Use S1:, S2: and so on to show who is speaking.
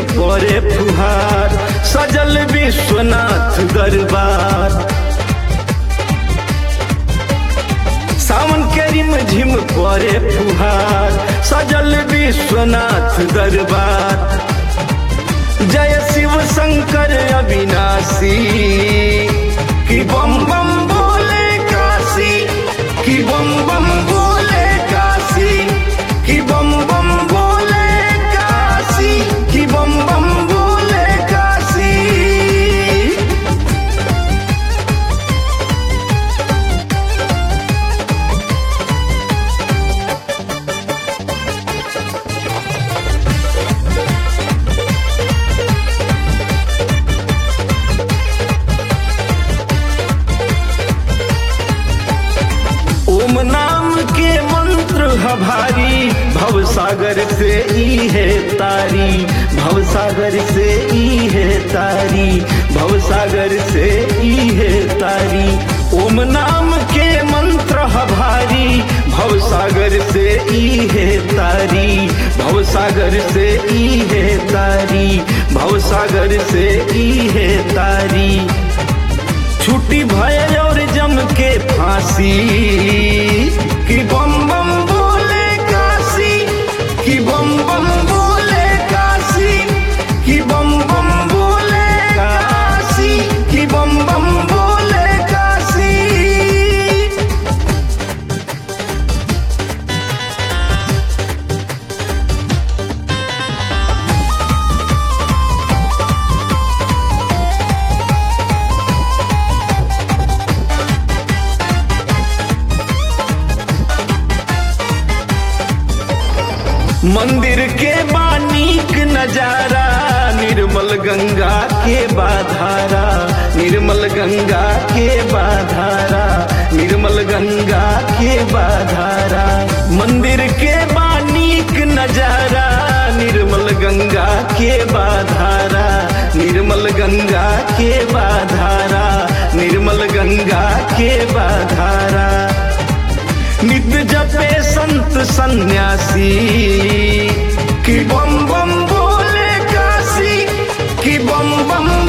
S1: परे फुहार सजल विश्वनाथ दरबार सावन के रिम झिम परे फुहार सजल विश्वनाथ दरबार जय शिव शंकर अविनाशी कि बम बम बोले काशी कि बम बम बोले काशी कि बम बम बोले काशी कि बम बम बोले काशी ओम नाम के मंत्र है भारी भव सागर से ई है तारी भव सागर से ई है तारी भव सागर से ई है तारी ओम नाम के मंत्र है भारी भव सागर से ई है तारी भव सागर से ई है तारी भव सागर से ई है तारी छुट्टी भय और जम के फांसी कि बम बम बोले काशी कि बम बम बोले काशी कि बम बम बोले काशी कि बम बम बोले काशी मंदिर के बानीक नजारा निर्मल गंगा के बाधारा निर्मल गंगा के बाधारा निर्मल गंगा के बाधारा मंदिर के बानीक नजारा निर्मल गंगा के बाधारा निर्मल गंगा के बाधारा निर्मल गंगा के बाधारा नित्य जपे संत सन्यासी कि बम बम बोले काशी कि बम बम